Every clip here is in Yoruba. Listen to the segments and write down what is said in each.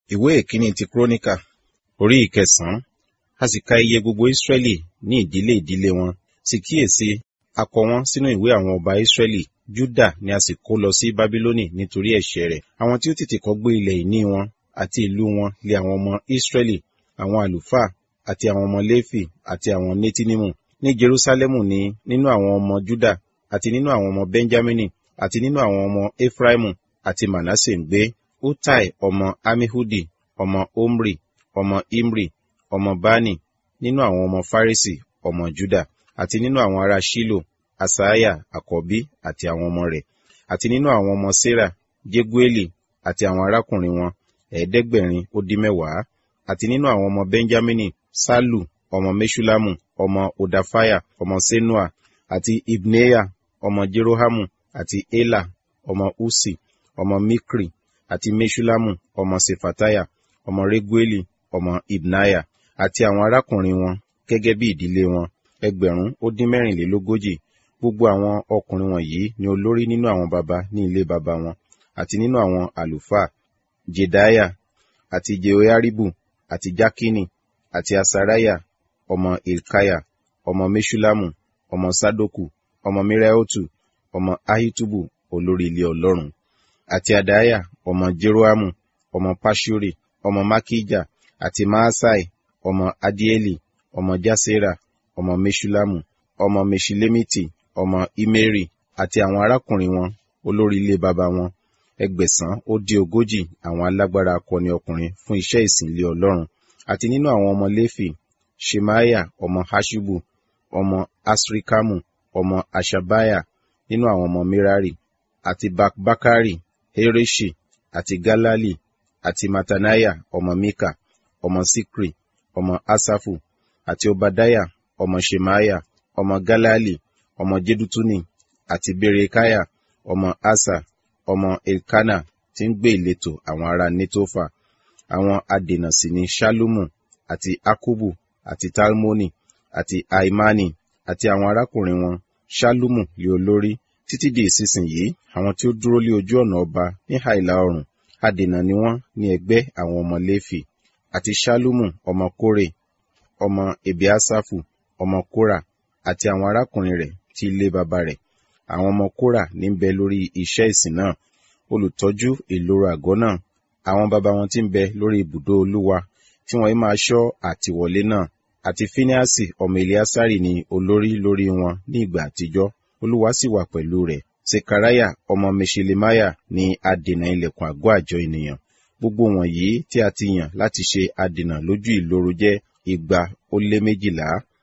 ìwé ìkíní ti kúrónìkà orí ìkẹsànán a sì ka iye gbogbo ísírẹ́lì ní ìdílé ìdílé wọn sì kíyèsí a kọ wọn sínú ìwé àwọn ọba ísírẹ́lì júdà ni a sì kó lọ sí bábílónì nítorí ẹ̀ṣẹ̀ rẹ̀ àwọn tí ó tètè kọ́ gbé ilẹ̀ ìní wọn àti ìlú wọn lé àwọn ọmọ ísírẹ́lì àwọn àlùfáà àti àwọn ọmọ léfì àti àwọn nétínímù ní jerúsálẹ́mù ni nínú àwọn ọmọ júdà àti nínú àwọn ọmọ bẹ́ńjámínì àti nínú àwọn ọmọ éfráímù àti mànásè ń gbé utai ọmọ amihudi ọmọ omri ọmọ imri ọmọ bani nínú àwọn ọmọ farisi ọmọ juda àti nínú àwọn ará shilo asaiah àkọ́bí àti àwọn ọmọ rẹ̀ àti nínú àwọn ọmọ sera jegueli àti àwọn arákùnrin wọn ẹ̀ẹ́dẹ́gbẹ̀rin ó dín mẹ́wàá àti nínú àwọn ọmọ benjamini salu ọmọ meshulamu ọmọ odafaya ọmọ senua àti ibneya ọmọ jerohamu àti ela ọmọ usi ọmọ mikri àti meshulamu ọmọ sefataya ọmọ regueli ọmọ ibnaya àti àwọn arákùnrin wọn gẹ́gẹ́ bí ìdílé wọn ẹgbẹ̀rún ó dín mẹ́rìnlélógójì gbogbo àwọn ọkùnrin wọ̀nyí ni olórí nínú àwọn baba ní ilé baba wọn àti nínú àwọn àlùfáà jedaya àti jehoiaribu àti jakini àti asaraya ọmọ ilkaya ọmọ meshulamu ọmọ sadoku ọmọ miraotu ọmọ ahitubu olórí ilé ọlọ́run àti adaya ọmọ jeroamu ọmọ pashuri ọmọ makija àti maasai ọmọ adieli ọmọ jasera ọmọ meshulamu ọmọ meshilemiti ọmọ imeri àti àwọn arákùnrin wọn olórí ilé baba wọn ẹgbẹ̀sán ó dé ogójì àwọn alágbára akọni ọkùnrin fún iṣẹ́ ìsìn ilé ọlọ́run àti nínú àwọn ọmọ léfì shemaya ọmọ hashubu ọmọ asrikamu ọmọ ashabaya nínú àwọn ọmọ merari àti bakbakari hereshi àti galali àti matanaya ọmọ mika ọmọ sikri ọmọ asafu àti obadaya ọmọ shemaya ọmọ galali ọmọ jedutuni àti berekaya ọmọ asa ọmọ elkana tí ń gbé ìletò àwọn ará netofa àwọn adènà sì ni shalumu àti akubu àti talmoni àti aimani àti àwọn arákùnrin wọn shalumu lé olórí títí di ìsinsìnyí àwọn tí ó dúró lé ojú ọ̀nà ọba ní àìlà oòrùn adènà ni wọ́n ní ẹgbẹ́ àwọn ọmọ léfì àti shalumu ọmọ kórè ọmọ ebiasafu ọmọ kóra àti àwọn arákùnrin rẹ̀ tí ilé baba rẹ̀ àwọn ọmọ kóra ní ń bẹ lórí iṣẹ́ ìsìn náà olùtọ́jú ìloro àgọ́ náà àwọn baba wọn tí ń bẹ lórí ibùdó olúwa tí wọ́n máa ṣọ́ àtìwọlé náà àti fíníàsì ọmọ eliasari ni olórí lórí wọn ní ìgbà àtijọ́ olúwa sì wà pẹ̀lú rẹ̀ sekaraya ọmọ meshelemaya ni adènà ilẹ̀kùn àgọ́ àjọ ènìyàn gbogbo wọ̀nyí tí a ti yàn láti ṣe adènà lójú ìloro jẹ́ igba ó lé méjìlá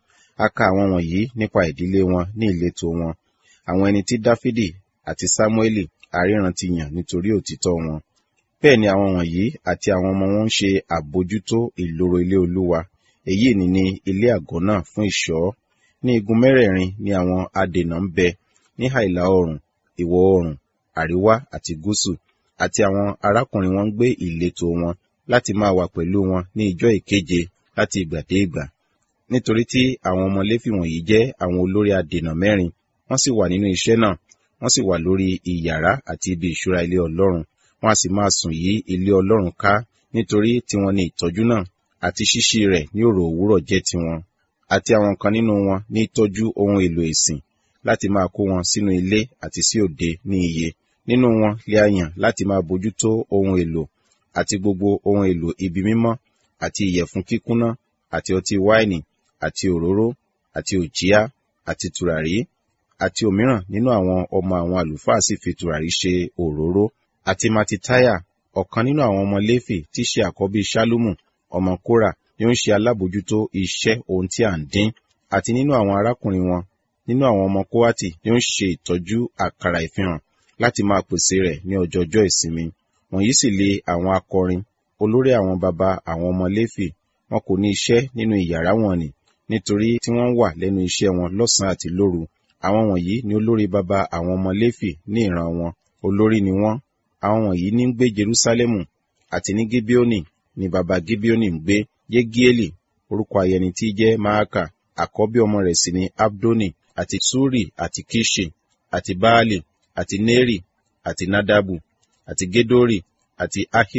a ka àwọn wọ̀nyí nípa ìdílé wọn ní ìletò wọn àwọn ẹni tí dáfídì àti sámúẹ́lì àríran ti yàn nítorí òtítọ́ wọn bẹ́ẹ̀ ni àwọn wọ̀nyí àti àwọn ọmọ wọn ń ṣe àbójútó ìloro ilé olúwa èyí ni ní ilé àgọ́ náà fún ìṣọ́ ní igun mẹ́rẹ̀ẹ̀rin ni àwọn adènà ń bẹ ní àìlà oòrùn ìwọ̀ oòrùn àríwá àti gúúsù àti àwọn arákùnrin wọn ń gbé ìletò wọn láti máa wà pẹ̀lú wọn ní ijọ́ ìkeje láti ìgbà dé ìgbà nítorí tí àwọn ọmọ léfì wọ̀nyí jẹ́ àwọn olórí adènà mẹ́rin wọ́n sì wà nínú iṣẹ́ náà wọ́n sì wà lórí ìyàrá àti ibi ìṣúra ilé ọlọ́run wọ́n a sì máa sùn yí ilé ọlọ́run ká nítorí tiwọn ni ìtọ́jú náà àti ṣíṣí rẹ̀ ní òrò òwúrọ̀ jẹ́ tiwọn àti àwọn kan nínú wọn ní tọ́jú ohun èlò ìsìn láti máa kó wọn sínú ilé àti sí òde ní iye nínú wọn lè a yàn láti máa bójútó ohun èlò àti gbogbo ohun èlò ibi mímọ́ àti ìyẹ̀fun kíkúnná àti ọtí wáìnì àti òróró àti òjíá àti tùràrí àti òmíràn nínú àwọn ọmọ àwọn àlùfáà sì fi tùràrí ṣe òróró àti matitaya ọ̀kan nínú àwọn ọmọ léfì tí ṣe àkọ́bí ṣálúmù ọmọ kóra ni ó ń ṣe alábòjútó iṣẹ́ ohun tí à ń dín àti nínú àwọn arákùnrin wọn nínú àwọn ọmọ kóhátì ni ó ń ṣe ìtọ́jú àkàrà ìfihàn láti máa pèsè rẹ̀ ní ọjọọjọ́ ìsinmi wọ̀nyí sì lé àwọn akọrin olórí àwọn baba àwọn ọmọ léfì wọn kò ní iṣẹ́ nínú ìyàrá wọn ni nítorí tí wọ́n wà lẹ́nu iṣẹ́ wọn lọ́sàn-án àti lóru àwọn wọ̀nyí ni olórí baba àwọn ọmọ léfì ní ìran wọn olórí ni wọ́n àwọn wọ̀nyí ní ń gbé jerúsálẹ́mù àti ní gibeoni ni baba gibeoni ń gbé yegieli orúkọ ayẹni tí jẹ́ maaka àkọ́bí ọmọ rẹ̀ sì ni abdoni àti suri àti kishi àti baali àti neri àti nadabu àti gedori àti ahio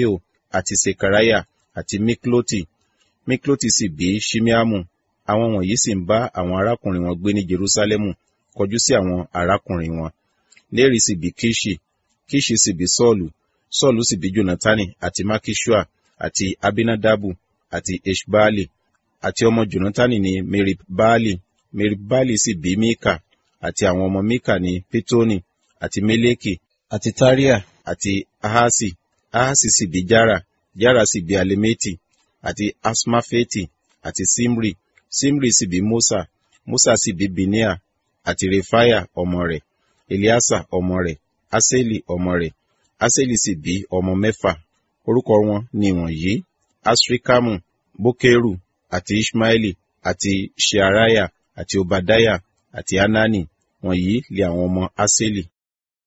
àti sekariah àti mikloti mikloti sì bí shimeamu àwọn wọ̀nyí sì ń bá àwọn arákùnrin wọn gbé ní jerusalemu kọjú sí àwọn arákùnrin wọn léri sì bí kishi kishi sì bí sọ́ọ̀lù sọ́ọ̀lù sì bí jonatani àti makishua àti abinadabu àti eshbaali àti ọmọ jonatani ní meribbaali meribbaali sì bí mika àti àwọn ọmọ mika ní pitoni àti meleki àti taria àti ahasi ahasi sì bí jara jara sì bí alemeti àti asmafeti àti simri simri sì bí musa musa sì bí binia àti refaya ọmọ rẹ̀ eliasa ọmọ rẹ̀ aseli ọmọ rẹ̀ aseli sì bí ọmọ mẹ́fà orúkọ wọn ni wọ̀nyí asrikamu bokeru àti ishmaeli àti shearaya àti obadaya àti anani wọ̀nyí lé àwọn ọmọ aseli